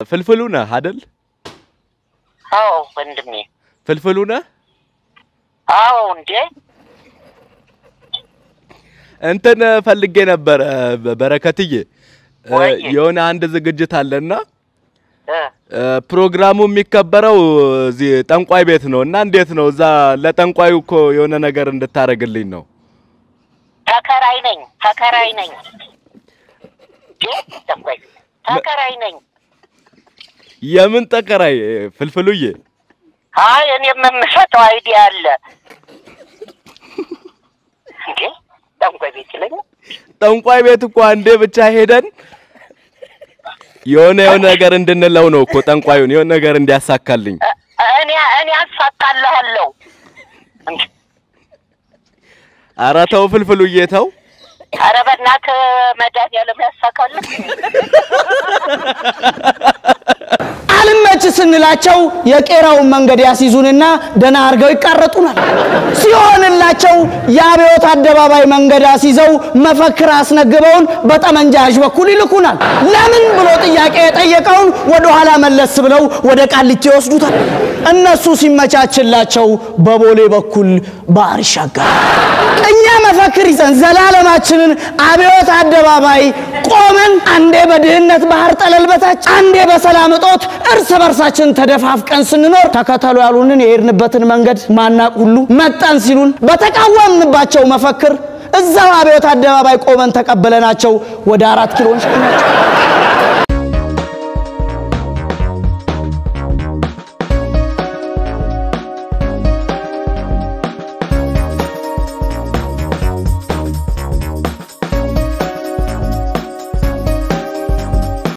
ፍልፍሉ ነህ አይደል? አዎ ወንድሜ፣ ፍልፍሉ ነህ? አዎ እንዴ፣ እንትን ፈልጌ ነበረ በረከትዬ፣ እ፣ ወይዬ። የሆነ አንድ ዝግጅት አለና እ፣ እ፣ ፕሮግራሙ የሚከበረው እዚህ ጠንቋይ ቤት ነው እና እንዴት ነው እዛ ለጠንቋዩ እኮ የሆነ ነገር እንድታረግልኝ ነው። ተከራይ ነኝ ተከራይ ነኝ እንዴ፣ ተቆይ ተከራይ ነኝ። የምን ጠቀራይ ፍልፍሉዬ? አይ እኔም የምሰጠው አይዲያ አለ እንዴ፣ ጠንቋይ ቤት ይለኛል። ጠንቋይ ቤት እኮ አንዴ ብቻ ሄደን የሆነ የሆነ ነገር እንድንለው ነው እኮ ጠንቋዩን የሆነ ነገር እንዲያሳካልኝ። እ- እኔ እኔ አሳካልሃለሁ እንዴ፣ ኧረ ተው ፍልፍሉዬ ተው። ኧረ በእናትህ መድኃኒዓለም ያሳካልህ። አልመች ስንላቸው የቄራውን መንገድ ያስይዙንና ደህና አድርገው ይቃረጡናል። ሲሆንላቸው የአብዮት አደባባይ መንገድ አስይዘው መፈክር አስነግበውን በጠመንጃዥ በኩል ይልኩናል። ለምን ብሎ ጥያቄ የጠየቀውን ወደ ኋላ መለስ ብለው ወደ ቃሊቲ ይወስዱታል። እነሱ ሲመቻችላቸው በቦሌ በኩል ባህር ይሻገራል። እኛ መፈክር ይዘን ዘላለማችንን አብዮት አደባባይ ቆመን አንዴ በድህነት ባህር ጠለል በታች አንዴ በሰላም እጦት እርስ በርሳችን ተደፋፍቀን ስንኖር ተከተሉ ያሉንን የሄድንበትን መንገድ ማናቅ ሁሉ መጣን ሲሉን በተቃወምንባቸው መፈክር እዛው አብዮት አደባባይ ቆመን ተቀበለናቸው ወደ አራት ኪሎ እንሸኛቸው።